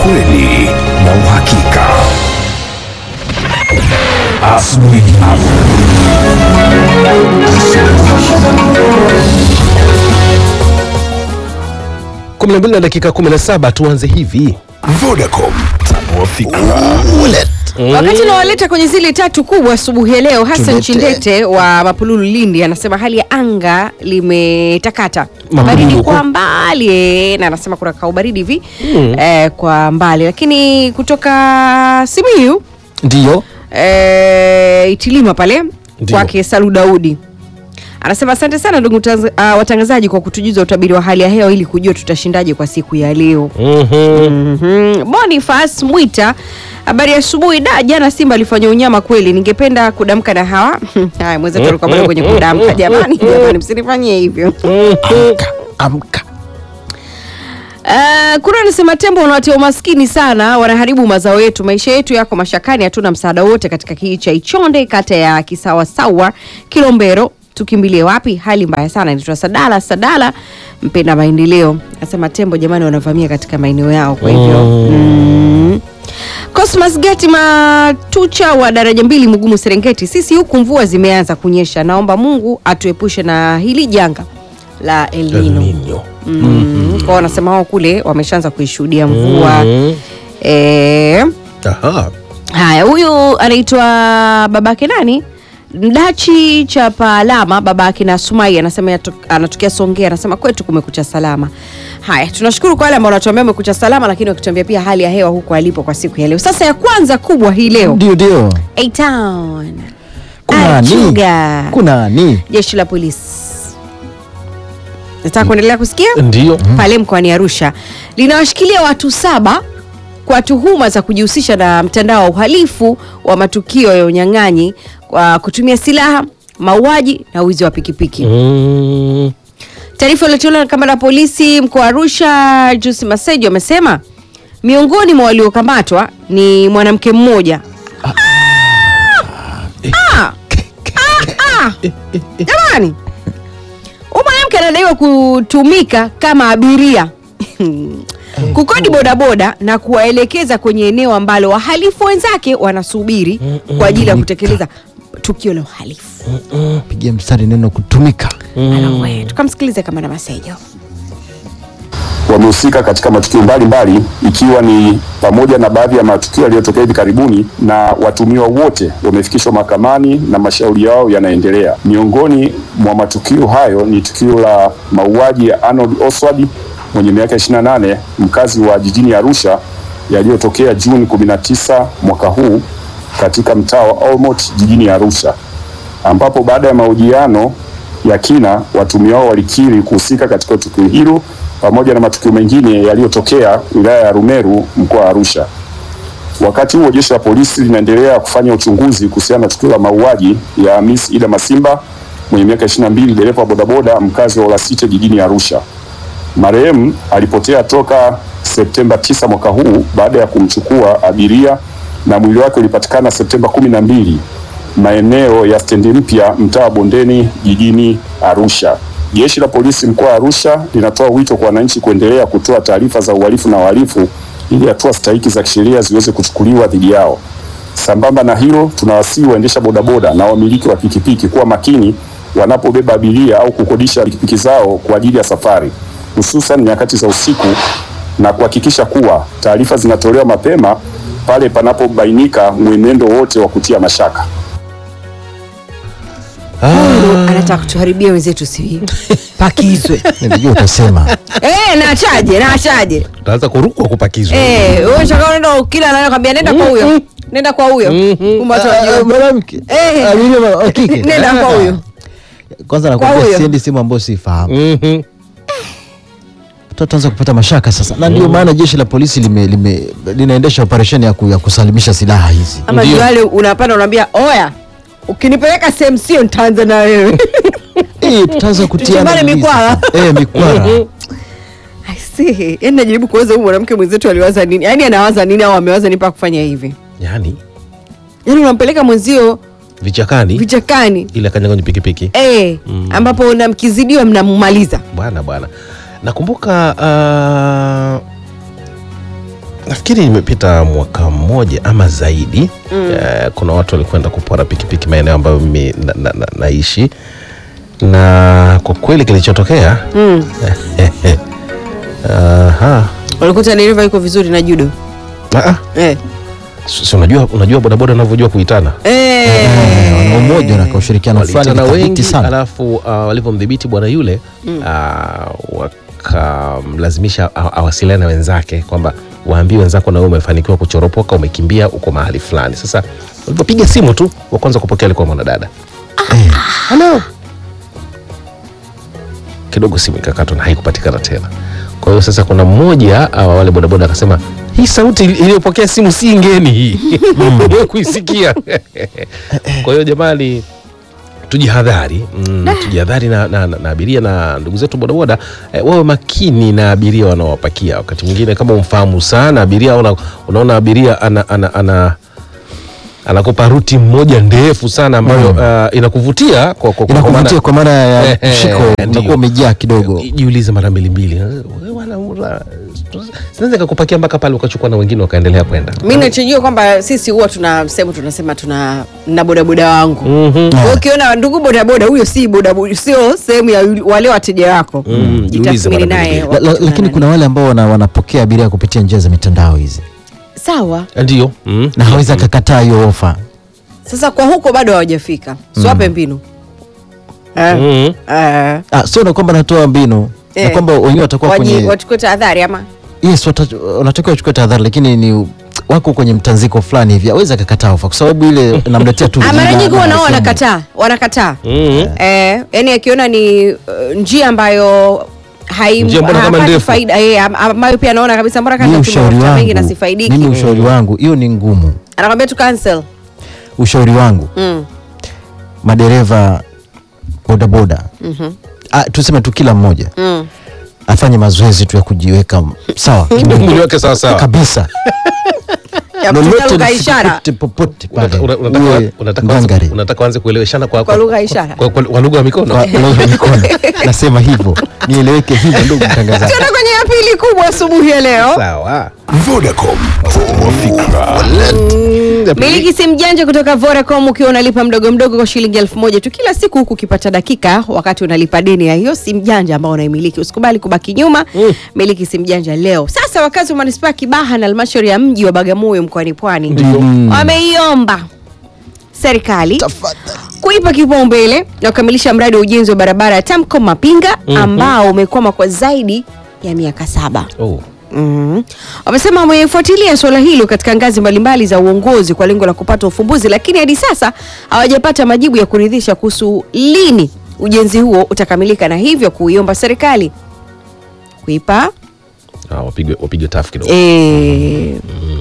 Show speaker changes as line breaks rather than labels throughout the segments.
Kweli na uhakika. Asubuhi.
kumi na mbili na dakika 17 tuanze hivi
Vodacom, tanua fikra.
Wakati nawaleta kwenye zile tatu kubwa asubuhi ya leo, Hassan
Chindete.
Chindete wa Mapululu Lindi anasema hali ya anga limetakata,
Mapululu
baridi
huko.
kwa mbali eh, na anasema kuna kaubaridi hivi eh, kwa mbali, lakini kutoka Simiyu
ndiyo
eh, Itilima pale
Ndiyo.
kwake Salu Daudi anasema asante sana ndugu tanz- ah, watangazaji kwa kutujuza utabiri wa hali ya hewa ili kujua tutashindaje kwa siku ya leo. Mhm. Boniface Mwita, habari ya asubuhi. Da, jana Simba alifanya unyama kweli, ningependa kudamka na hawa haya. Mwenzetu alikuwa bado kwenye kudamka. Jamani, jamani, msinifanyie hivyo.
amka amka
Uh, kuna anasema tembo wanawatia umaskini sana, wanaharibu mazao yetu, maisha yetu yako mashakani, hatuna msaada wote katika kijiji cha Ichonde, kata ya Kisawasawa, Kilombero. Tukimbilie wapi? Hali mbaya sana. Inaitwa Sadala Sadala, mpenda maendeleo, anasema tembo jamani, wanavamia katika maeneo yao, kwa hivyo mm. Cosmas Gati Matucha wa daraja mbili Mugumu Serengeti, sisi huku mvua zimeanza kunyesha, naomba Mungu atuepushe na hili janga la El
El
Nino.
Nino.
Mm. Kwa wanasema wao kule wameshaanza kuishuhudia mvua
Mhm.
eh,
Aha.
haya huyu anaitwa babake nani Mdachi chapa alama babake na Sumai anasema yato- anatokea Songea, anasema kwetu kumekucha salama. Haya, tunashukuru kwa wale ambao wanatuambia umekucha salama, lakini wakituambia pia hali ya hewa huko alipo kwa siku ya leo. Sasa ya kwanza kubwa hii leo
Ndio, ndio.
A-Town
Kuna ni
Achuga.
kuna ni
jeshi la polisi. Nataka kuendelea kusikia
ndiyo
pale mkoani Arusha linawashikilia watu saba kwa tuhuma za kujihusisha na mtandao wa uhalifu wa matukio ya unyang'anyi kwa kutumia silaha, mauaji na wizi wa pikipiki.
Mm.
Taarifa iliyotolewa na kamanda wa polisi mkoa wa Arusha Jusi Masejo amesema miongoni mwa waliokamatwa ni mwanamke mmoja. Ah! Ah! Ah! Jamani, huyu mwanamke anadaiwa kutumika kama abiria kukodi bodaboda na kuwaelekeza kwenye eneo ambalo wahalifu wenzake wanasubiri kwa ajili ya kutekeleza tukio la uhalifu.
pigia mstari neno kutumika.
Anawe, Tukamsikilize kamanda Masejo.
wamehusika katika matukio mbalimbali ikiwa ni pamoja na baadhi ya matukio yaliyotokea hivi karibuni, na watumiwa wote wamefikishwa mahakamani na mashauri yao yanaendelea. Miongoni mwa matukio hayo ni tukio la mauaji ya Arnold Oswald mwenye miaka 28 mkazi wa jijini Arusha yaliyotokea Juni 19 mwaka huu katika mtaa wa Olmot jijini Arusha ambapo baada ya mahojiano ya kina watumia wao walikiri kuhusika katika tukio hilo pamoja na matukio mengine yaliyotokea wilaya ya Rumeru mkoa wa Arusha. Wakati huo jeshi la polisi linaendelea kufanya uchunguzi kuhusiana na tukio la mauaji ya Miss Ida Masimba mwenye miaka 22 dereva wa bodaboda mkazi wa Olasite jijini Arusha. Marehemu alipotea toka Septemba 9 mwaka huu baada ya kumchukua abiria na mwili wake ulipatikana Septemba 12 maeneo ya stendi mpya mtaa wa Bondeni jijini Arusha. Jeshi la polisi mkoa wa Arusha linatoa wito kwa wananchi kuendelea kutoa taarifa za uhalifu na wahalifu ili hatua stahiki za kisheria ziweze kuchukuliwa dhidi yao. Sambamba na hilo, tunawasihi waendesha bodaboda na wamiliki wa pikipiki kuwa makini wanapobeba abiria au kukodisha pikipiki zao kwa ajili ya safari, hususan nyakati za usiku, na kuhakikisha kuwa taarifa zinatolewa mapema pale panapobainika mwenendo wote wa kutia mashaka.
Huyu anataka kutuharibia wenzetu, si pakizwe
Nilijua utasema.
eh, naachaje naachaje
utaanza kurukwa kupakizwa
eh, wewe shaka unaenda kila anaenda kwambia nenda kwa huyo nenda kwa huyo Kumbe watu
Ah,
wajua.
Mwanamke.
Eh.
Abiria wa- wa kike.
nenda kwa huyo
Kwanza
Kwa
nakwambia
huyo.
siendi sehemu ambayo sifahamu.
Mhm.
Tutaanza kupata mashaka sasa. Na ndio maana jeshi la polisi lime, lime, linaendesha operesheni ya, ku, ya kusalimisha silaha hizi.
ama
Ndio.
ndio wale unapanda unaambia oya ukinipeleka sehemu sio nitaanza na wewe
Eh, tutaanza kutiana
Tuchimane
mizizi
mikwara.
sasa. Eh, mikwara.
I see. Yaani najaribu kuweza huyu mwanamke mwenzetu aliwaza nini yaani anawaza nini au amewaza nini mpaka kufanya hivi
yani
yaani unampeleka mwenzio
vichakani
vichakani
ili akanya kwenye pikipiki
eh, ambapo na mkizidiwa mnammaliza
bwana bwana nakumbuka uh, nafikiri imepita mwaka mmoja ama zaidi eh, kuna watu walikwenda kupora pikipiki maeneo ambayo mimi na, na, na, naishi na kwa kweli kilichotokea Aha.
walikuta dereva yuko vizuri na judo
Ah, ah.
eh.
Si si unajua unajua bodaboda unavyojua kuitana
Eh.
wana umoja na kwa ushirikiano fulani
walitana
thabiti
wengi
sana
alafu uh, walivyomdhibiti bwana yule uh, wakamlazimisha a- awasiliane na wenzake kwamba waambie wenzako na wewe umefanikiwa kuchoropoka umekimbia uko mahali fulani sasa walipopiga simu tu wa kwanza kupokea alikuwa mwanadada halo kidogo simu ikakatwa na haikupatikana tena kwa hiyo sasa kuna mmoja uh, wale bodaboda akasema hii sauti ili- iliyopokea simu si ngeni hii Wewe kuisikia kwa hiyo jamani tujihadhari mm, tujihadhari na, na, na, na abiria na ndugu zetu bodaboda eh, wawe makini na abiria wanaowapakia wakati mwingine kama umfahamu sana abiria una, unaona abiria ana, ana, ana anakupa ruti mmoja ndefu sana ambayo uh, inakuvutia kwa, kwa, kwa
inakuvutia
maana-
kwa maana ya
Eh, eh,
mshiko
ndio.
unakuwa umejaa kidogo
jiulize mara mbili mbili Wewe wana- ura- zinaweza kakupakia mpaka pale ukachukua na wengine wakaendelea kwenda
mi nachojua kwamba sisi huwa tuna sehemu tunasema tuna na bodaboda wangu
Mhm.
Kwa hiyo ukiona ndugu bodaboda huyo si bodaboda sio sehemu ya yule- wale wateja wako
Mm, jiulize
Jitathmini
mara
naye
mbili.
La,
wakati
la, lakini
unaenda
kuna wale ambao wana, wanapokea abiria kupitia njia za mitandao hizi
sawa
ndio mm.
na hawezi akakataa hiyo ofa
sasa kwa huko bado hawajafika siwape mbinu Eh,
Mm.
eh,
ah, sio na kwamba natoa mbinu na
Eh.
kwamba wenyewe watakuwa
waji-
kwenye
wachukue tahadhari ama
yes wata- wanatakiwa wachukue tahadhari lakini ni wako kwenye mtanziko fulani hivi awezi akakataa ofa kwa sababu ile namletea tu
Ah, mara
jina
nyingi
na
wanao
sehemu.
wanakataa wanakataa
Mm.
eh, yani akiona ni uh, njia ambayo haim-
Njia mbona kama
hapati
ndefu?
faida eh, am- ambayo pia anaona kabisa mbona
Mimi
kana
ushauri
mafuta mengi na
wangu
sifaidiki
mimi ushauri wangu hiyo ni ngumu
anakwambia tu cancel
ushauri wangu
mm.
madereva bodaboda ah, tuseme tu kila mmoja
Mm.
afanye mazoezi tu ya kujiweka sawa
mwili wake sawa sawa
kabisa
ya kutumia
lolote
lugha ya ishara
popote popote pale
Unata- una- unataka-
uwe
unataka
ngangari.
uanze- unataka uanze kueleweshana kwa,
Kwa lugha ya ishara.
kwa, kwa, kwa lugha ya mikono
Kwa lugha ya mikono nasema hivyo nieleweke hivyo ndugu mtangazaji
tuenda kwenye ya pili kubwa asubuhi ya leo
sawa
Vodacom, tanua fikra.
miliki simu janja kutoka Vodacom ukiwa unalipa mdogo mdogo kwa shilingi elfu moja tu kila siku huku ukipata dakika wakati unalipa deni ya hiyo simu janja ambao unaimiliki usikubali kubaki nyuma
Mm.
miliki simu janja leo sasa wakazi wa manispaa ya kibaha na halmashauri ya mji wa bagamoyo mkoani pwani wameiomba serikali kuipa kipaumbele na kukamilisha mradi wa ujenzi wa barabara ya tamko mapinga ambao umekwama kwa zaidi ya miaka saba
oh.
Mhm. Wamesema wamefuatilia suala hilo katika ngazi mbalimbali za uongozi kwa lengo la kupata ufumbuzi, lakini hadi sasa hawajapata majibu ya kuridhisha kuhusu lini ujenzi huo utakamilika, na hivyo kuiomba serikali kuipa
ah, wapigwe wapigwe tafu kidogo
eh,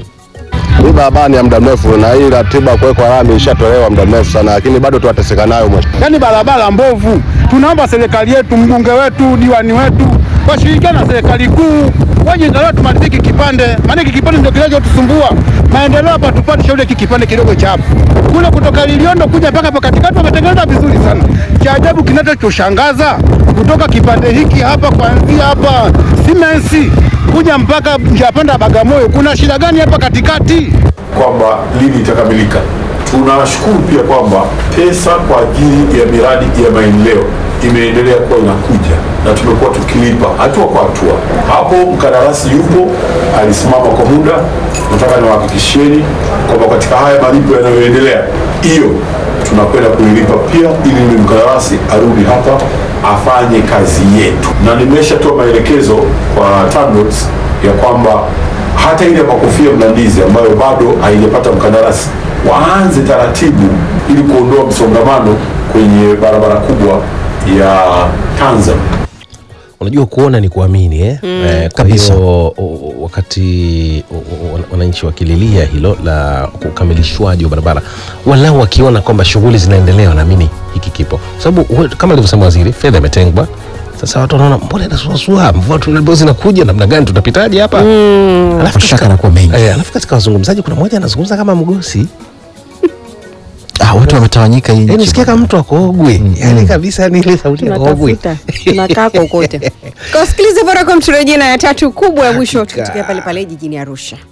Hii barabara ni ya muda mrefu na hii ratiba kuwekwa lami ishatolewa muda mrefu sana, lakini bado tunateseka nayo mheshimiwa.
yaani barabara mbovu. Tunaomba serikali yetu, mbunge wetu, diwani wetu washirikiane na serikali kuu waje angalau tumalizie hiki kipande, maana hiki kipande ndio kinachotusumbua maendeleo hapa. Tupate shauri hiki kipande kidogo cha hapa kule kutoka Liliondo kuja mpaka hapa katikati wametengeneza vizuri sana. Cha ajabu kinachoshangaza kutoka kipande hiki hapa kuanzia hapa Simensi kuja mpaka njia panda ya Bagamoyo, kuna shida gani hapa katikati?
kwamba lini itakamilika. Tunashukuru pia kwamba pesa kwa ajili ya miradi ya maendeleo imeendelea kuwa inakuja na tumekuwa tukilipa hatua kwa hatua. Hapo mkandarasi yupo, alisimama kwa muda. Nataka niwahakikishieni kwamba katika haya malipo yanayoendelea, hiyo tunakwenda kuilipa pia, ili yule mkandarasi arudi hapa afanye kazi yetu, na nimeshatoa maelekezo kwa TANROADS ya kwamba hata ile makofia mlandizi ambayo bado haijapata mkandarasi waanze taratibu ili kuondoa msongamano kwenye barabara kubwa ya Tanzania.
unajua kuona ni kuamini eh? Eh, kwa
Kabisa.
hiyo o- o- wakati o- o- wana- wananchi wakililia hilo la ukamilishwaji wa barabara walau wakiona kwamba shughuli zinaendelea wanaamini hiki kipo kwa sababu we- kama alivyosema waziri fedha imetengwa sasa watu wanaona mbona inasuasua mvua tu zinakuja namna gani tutapitaje hapa alafu
Mashaka
katika-
yanakuwa mengi.
eh, alafu katika wazungumzaji kuna mmoja anazungumza kama mgosi
ah, watu wametawanyika hii
yani
nchi
usikia kama mtu akogwe yani kabisa ni ile sauti ya kogwe
tunatafuta tunakaa kokote. Kasikilize Vodacom, turejee na ya tatu kubwa ya mwisho, tukitokea pale pale jijini Arusha.